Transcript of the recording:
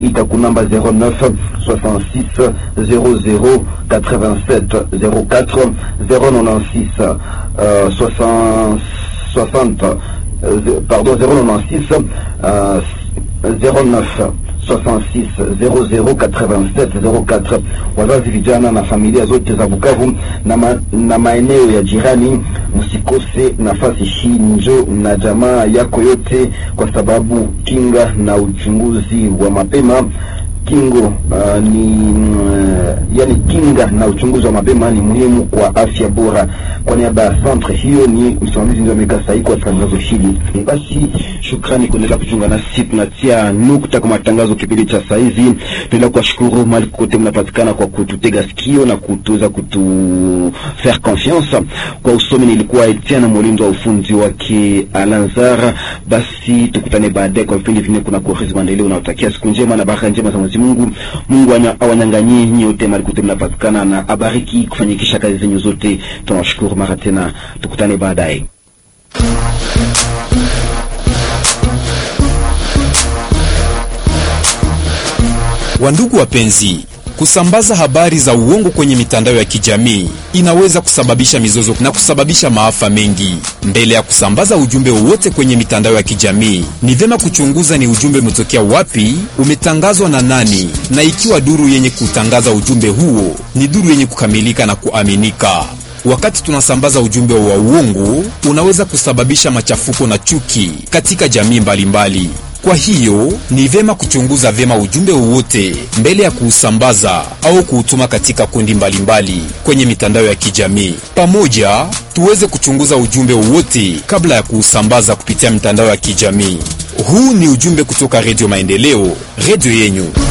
ita kunamba 09 66 00 87 04 096 euh, 60 60 euh, pardon 096 euh, 09 66 00 87 04. Wazazi vijana na familia zote za Bukavu na, ma, na maeneo ya jirani, msikose nafasi hii, njo na jamaa yako yote, kwa sababu kinga na uchunguzi wa mapema kingo uh, ni uh, yani kinga na uchunguzi wa mapema ni muhimu kwa afya bora. Kwa niaba ya centre hiyo, ni msimamizi ndio amekaa sahihi kwa tangazo hili. Basi shukrani kuendelea kuchunga nasi, tunatia nukta kwa matangazo kipindi cha saa hizi. Tunaendelea kuwashukuru mahali kote mnapatikana kwa kututega sikio na kutuweza kutu faire confiance. Kwa usomi nilikuwa Etienne Molindo wa ufunzi wake Alanzar. Basi tukutane baadaye kwa vipindi vingine. Kuna kuhisi maendeleo, unaotakia siku njema na baraka njema za Mwenyezi Mungu. Mungu awanyanganyie nyote mahali kote mnapatikana na abariki kufanyikisha kazi zenyu zote. Tunawashukuru mara tena, tukutane baadaye. Wandugu wapenzi, kusambaza habari za uongo kwenye mitandao ya kijamii inaweza kusababisha mizozo na kusababisha maafa mengi. Mbele ya kusambaza ujumbe wowote kwenye mitandao ya kijamii, ni vyema kuchunguza ni ujumbe umetokea wapi, umetangazwa na nani, na ikiwa duru yenye kutangaza ujumbe huo ni duru yenye kukamilika na kuaminika. Wakati tunasambaza ujumbe wa uongo, unaweza kusababisha machafuko na chuki katika jamii mbalimbali mbali. Kwa hiyo ni vyema kuchunguza vyema ujumbe wowote mbele ya kuusambaza au kuutuma katika kundi mbalimbali mbali kwenye mitandao ya kijamii. Pamoja tuweze kuchunguza ujumbe wowote kabla ya kuusambaza kupitia mitandao ya kijamii. Huu ni ujumbe kutoka Redio Maendeleo, redio yenyu.